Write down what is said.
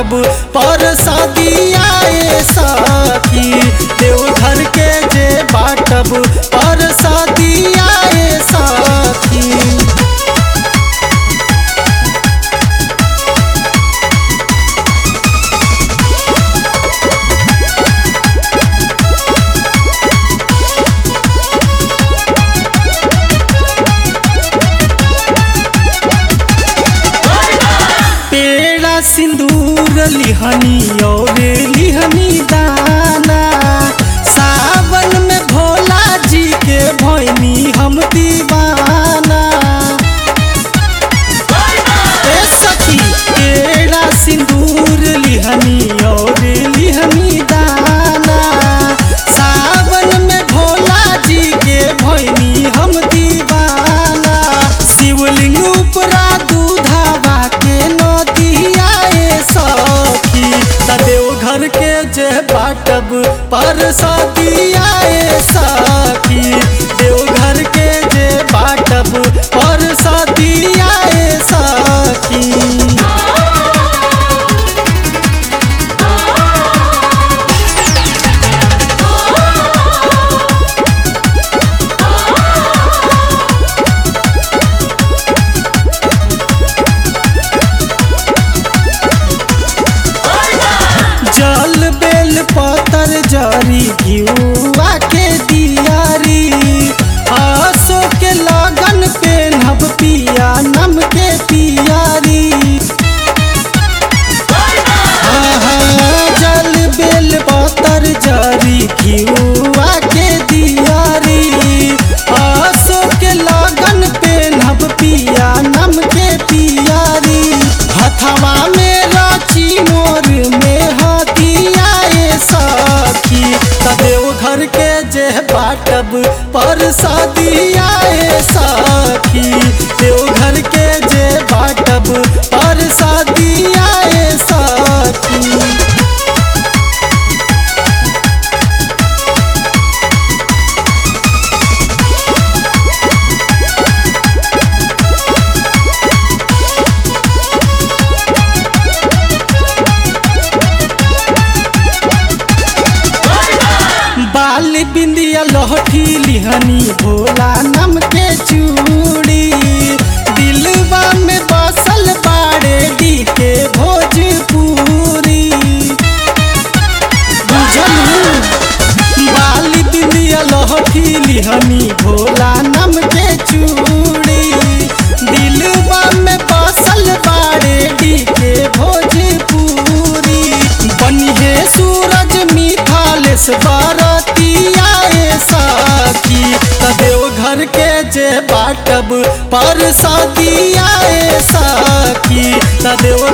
बाटब पर सदियाए सखी देवघर के जे बाटब पर सदियाए सखी पेड़ा सिंदूर लिहनी और लिहनी दाना सावन में भोला जी के भैनी हम दीवाना ए सखी पेड़ा सिंदूर लिहनी और लिहनी दाना सावन में भोला जी के भैनी हम दीवाना शिवलिंग उपरा दूधावा के नदियाए सखी तदेव घर के जे बाटब पर सदियाए सखी देवघर के जे बाटब पर सदियाए सखी जल बेल पतर जरी घिउआ के दियारी आसो के लगन पे नभ पिया नम के पियारी आहा, जल बेल पतर जरी घिउआ के दियारी आसो के लगन पे नभ पिया नम के पियारी हथवा में राची मोर में हथियाए सखी तदेव घर के जे बाटब पर सदियाए सखी देव घर के जे बाटब पर सदियाए सखी बाल बिंदिया लहठी लिहनी भोला नम के चूड़ी दिलवा में बसल बाड़े डी के भोजपुरी बुझलू बाल बिंदिया लहठी लिहनी भोला नम के चूड़ी दिलवा में बसल बाड़े डी के भोजपुरी बनिहे सूरज मिथालेश बरतियाए सखी तदेव घर के जे बाटब पर सदियाए सखी तदेव